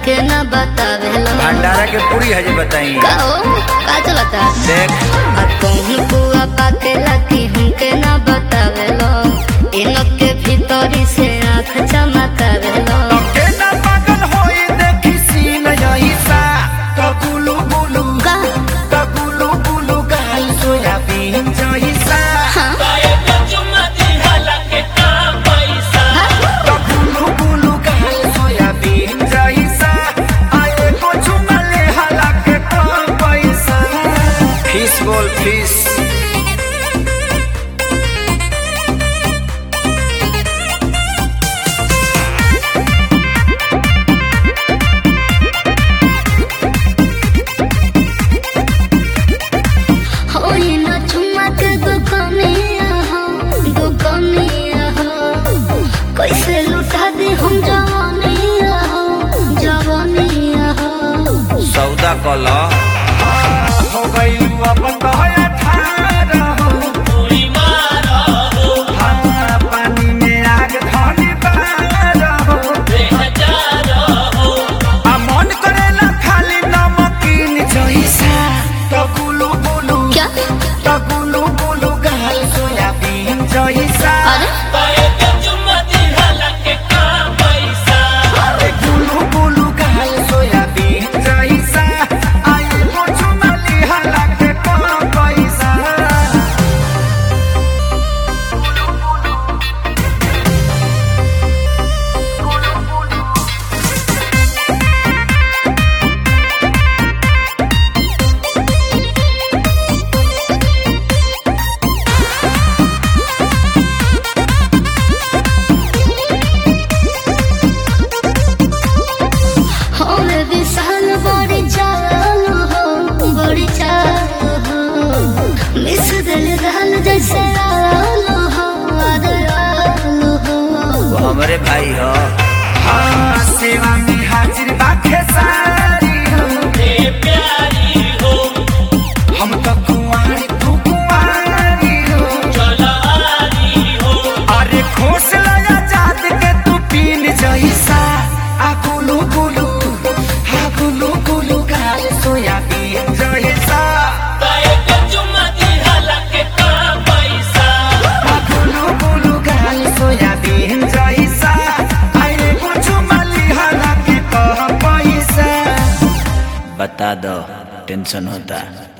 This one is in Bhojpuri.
हमके न बतावेलो भंडारा के पूरी है जी बताई का हो का चलता देख आ कहूँ बुआ पाकेला कि हमके न बतावेलो इनक के भीतरी से आँख चमकावेलो के ना पागल होई देखी सीन यही सा कबुलु बुलु का कबुलु बुलु गाल सोयाबीन जही सा हाँ कबुलु बुलु गाल सोयाबीन जही सा आए को चुमले हला के कम पैसा फीस बोल फीस होई न चुमक दुकनिया हो दुकनिया हो कैसे लुटा दे हम जवानिया हो जवानिया हो सौदा कला हो गई अब तो है ठाड़ा हो हाँ, पानी में आग धनी बार हो आ मन करेला खाली नमकीन जैसा तो गुलु गुलु क्या तो गुलु गुलु गाल सोयाबीन जैसा अरे अरे गुलु गुलु गाल सोयाबीन जैसा आए कुछ मली हला के कम पैसा होवे विशाल बड़ी चाल हो बड़ी चाल हो मिस दिल रहल जैसे आल हो आदराल हो वो हमारे भाई हो हाँ सेवा में हाजिर बाखे सारी हो हम तो कुंवारी तू कुंवारी हो अरे खोस लया जात के तू पीन जैसा आ गुलू गुलू आ गुलू गुलू गाल सोयाबीन जैसा आ गुलू गुलू गाल सोयाबीन जैसा अरे कुछ मली हला के कह पैसा बता दो टेंशन होता